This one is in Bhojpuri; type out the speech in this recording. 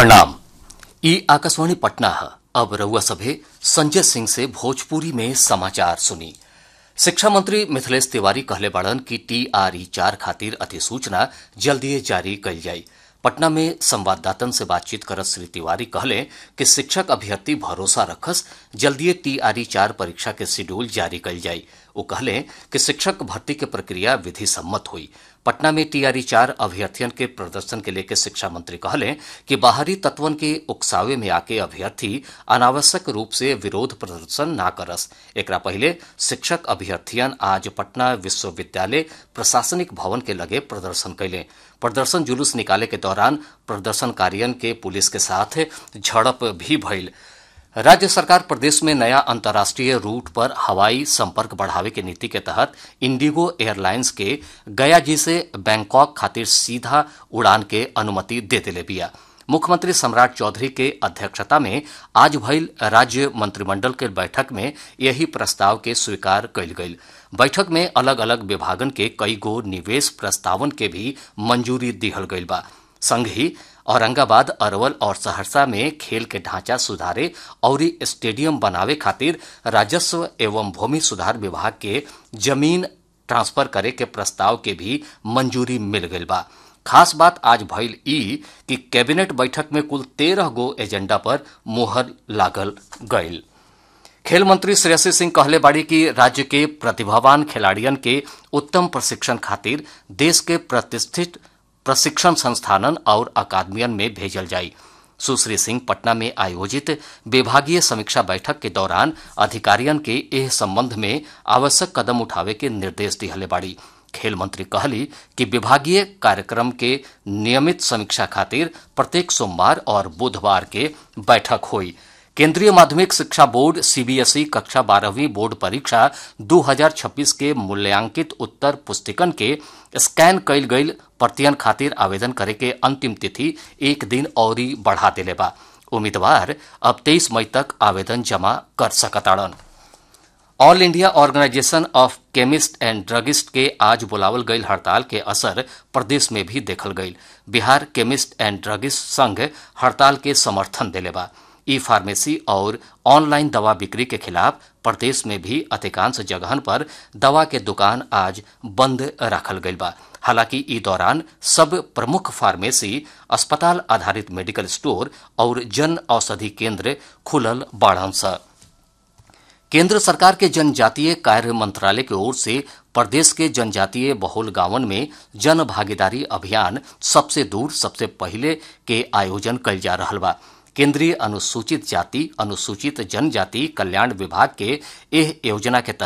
प्रणाम ई आकाशवाणी पटना है अब रउआ सभे संजय सिंह से भोजपुरी में समाचार सुनी शिक्षा मंत्री मिथिलेश तिवारी कहले बाड़न कि टीआरई चार खातिर अधिसूचना जल्दीए जारी कल जाई पटना में संवाददातन से बातचीत करत श्री तिवारी कहले कि शिक्षक अभ्यर्थी भरोसा रखस जल्दीए टीआरई चार परीक्षा के शेड्यूल जारी कल जाई वो कहले कि शिक्षक भर्ती के प्रक्रिया विधि सम्मत हुई पटना में टीआरई चार अभ्यर्थियन के प्रदर्शन के लेकर शिक्षा मंत्री कहले कि बाहरी तत्वन के उकसावे में आके अभ्यर्थी अनावश्यक रूप से विरोध प्रदर्शन ना करस एकरा पहले शिक्षक अभ्यर्थियन आज पटना विश्वविद्यालय प्रशासनिक भवन के लगे प्रदर्शन कैले प्रदर्शन जुलूस निकाले के दौरान प्रदर्शनकारियन के पुलिस के साथ झड़प भी भइल राज्य सरकार प्रदेश में नया अंतर्राष्ट्रीय रूट पर हवाई संपर्क बढ़ावे के नीति के तहत इंडिगो एयरलाइंस के गया जी से बैंकॉक खातिर सीधा उड़ान के अनुमति दे दिले बिया मुख्यमंत्री सम्राट चौधरी के अध्यक्षता में आज भइल राज्य मंत्रिमंडल के बैठक में यही प्रस्ताव के स्वीकार कयल गईल बैठक में अलग अलग विभागन के कई गो निवेश प्रस्तावन के भी मंजूरी दिहल गईल बा संग ही औरंगाबाद अरवल और सहरसा में खेल के ढांचा सुधारे और स्टेडियम बनावे खातिर राजस्व एवं भूमि सुधार विभाग के जमीन ट्रांसफर करे के प्रस्ताव के भी मंजूरी मिल गईल बा खास बात आज भइल ई कि कैबिनेट बैठक में कुल तेरह गो एजेंडा पर मोहर लागल गईल खेल मंत्री श्रेयसी सिंह कहले बाड़ी कि राज्य के प्रतिभावान खिलाड़ियन के उत्तम प्रशिक्षण खातिर देश के प्रतिष्ठित प्रशिक्षण संस्थानन और अकादमियन में भेजल जाई सुश्री सिंह पटना में आयोजित विभागीय समीक्षा बैठक के दौरान अधिकारियन के एह संबंध में आवश्यक कदम उठावे के निर्देश दिहले बाड़ी खेल मंत्री कहली कि विभागीय कार्यक्रम के नियमित समीक्षा खातिर प्रत्येक सोमवार और बुधवार के बैठक हुई केंद्रीय माध्यमिक शिक्षा बोर्ड सीबीएसई कक्षा बारहवीं बोर्ड परीक्षा 2026 के मूल्यांकित उत्तर पुस्तिकन के स्कैन कयल गईल प्रतियन खातिर आवेदन करे के अंतिम तिथि एक दिन और बढ़ा दिले बा उम्मीदवार अब 23 मई तक आवेदन जमा कर सकताड़न all India organisation of chemist and druggist के आज बुलावल गईल हड़ताल के असर प्रदेश में भी देखल गईल बिहार केमिस्ट एंड ड्रगिस्ट संघ हड़ताल के समर्थन दिले बा ई फार्मेसी और ऑनलाइन दवा बिक्री के खिलाफ प्रदेश में भी अधिकांश जगहन पर दवा के दुकान आज बंद रखल गईल बा हालांकि ई दौरान सब प्रमुख फार्मेसी अस्पताल आधारित मेडिकल स्टोर और जन औषधि केंद्र खुलल बाढ़न स केंद्र सरकार के जनजातीय कार्य मंत्रालय की ओर से प्रदेश के जनजातीय बहुल गांवन में जन भागीदारी अभियान सबसे दूर सबसे पहले के आयोजन कल जा रहा बा केंद्रीय अनुसूचित जाति अनुसूचित जनजाति कल्याण विभाग के एह योजना के